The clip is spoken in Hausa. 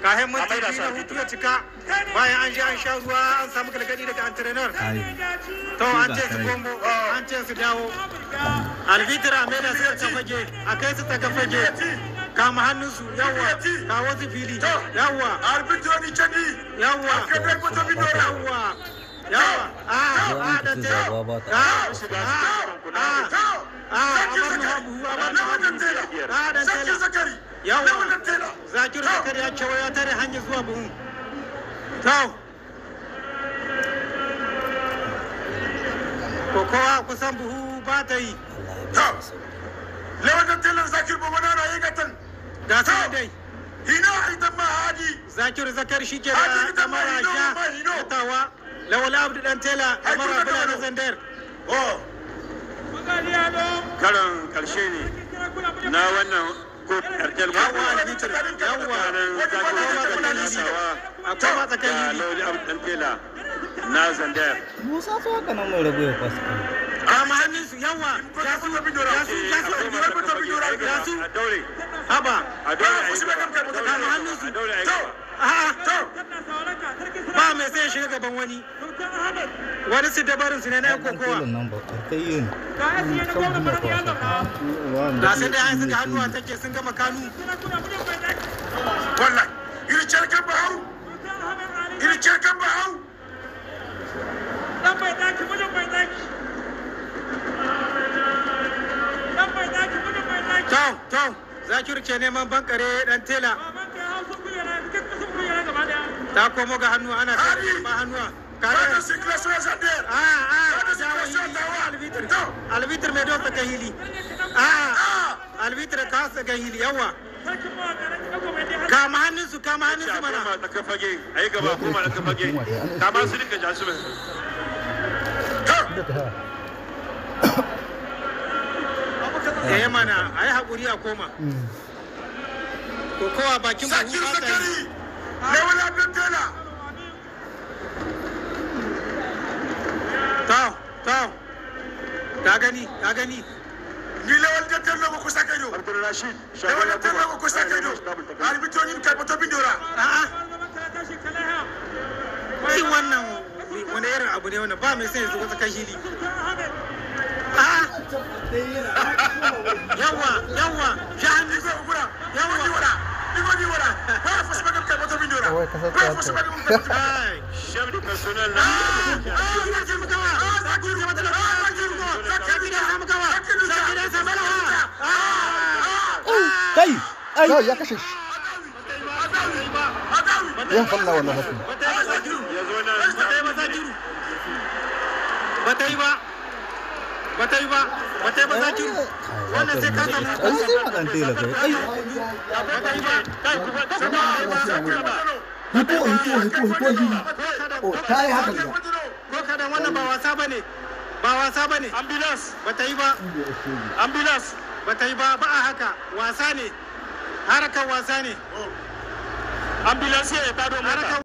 kayan minti biyu na hutu ya cika bayan an je an sha ruwa an samu galgadi daga antrenar to an ce su gombo an ce su dawo albitira mai da suka ta fage a kai su ta fage kama hannunsu yawa kawo su fili yawa arbitroni cedi yawa kadai ko to bidora yawa yawa a a da te a a a abar mu habu abar mu habu a da Zaki te zakari yawa wannan tela zakir zakari ya cewa ya tare hanyar zuwa buhu to ko kowa kusan buhu ba ta yi lewan tela zakir bo wana yi gatan ga su dai hina aidan ma hadi zakir zakar shi ke Hadi da ita ma kamara hino, sha ma hino. tawa lawal abdu dan tela kamara kuma bula na gano. zandar oh karon karshe ne na wannan ko kartel yawa albitir yawa akwai ma da tsakanin lauli abu dan tela na zandar Musa so haka nan mai rabu ya kwasa. kama hannunsu yawa ya su ya su ya su ya su a daure haba a daure a yi gaba kama hannunsu a daure a yi gaba a'a ba mai sai ya shiga gaban wani wani su dabarin su ne na yan Ɗan kokowa tilin nan ba karkai yi ne. Kan duniya kwasa. da sai dai an suka hannuwa take sun gama kanu wallahi iri cerkan ba hau iri cerkan ba hau to to zakiru ke neman bankare dan tela ta komo ga hannu ana Hadi. ba hannuwa kada kare sikla so zander a a Kada su dawo kashe hili dawa. albitir To. albitir mai dosa kan hili a albitir ka sa kan hili yawa kama hannunsu kama hannunsu a mana koma tsakar fage a yi gaba koma tsakar fage kama su rika jasu mai eh mana a yi haƙuri a koma kokowa bakin buhu zakir ba ta yi zakari lewan abdul tela to to ka gani ka gani ni lewan da tela ko kusa kayo abdulrashid lewan da tela ko kusa kayo arbitroni kai to bidora a'a shi wannan wani irin abu ne wannan ba mai sai ya zuwa tsakan hili a'a yawa yawa ja hannu Igo gura Yawa. Igo ni wara Igo ni wara Ba fa su bagam kai to bidora Kawai kasar Ba fa su ta bagam kai to ai chef de personnel na Kai! Ai! Ya kashe shi. Adawi Ya falla wannan hakan. ya zo nan bata yi ba bata yi ba bata yi ba zakiru wannan sai ka samu Ai sai ma ɗan tela kai. Ai! bata yi ba kai ku ba ta ba hito hito hito hito hili o ta yi haka ga ko kada wannan ba wasa bane ba wasa bane ambulance bata yi ba ambulance bata yi ba ba a haka wasa ne harakan wasa ne ambulance ya tado mota harakan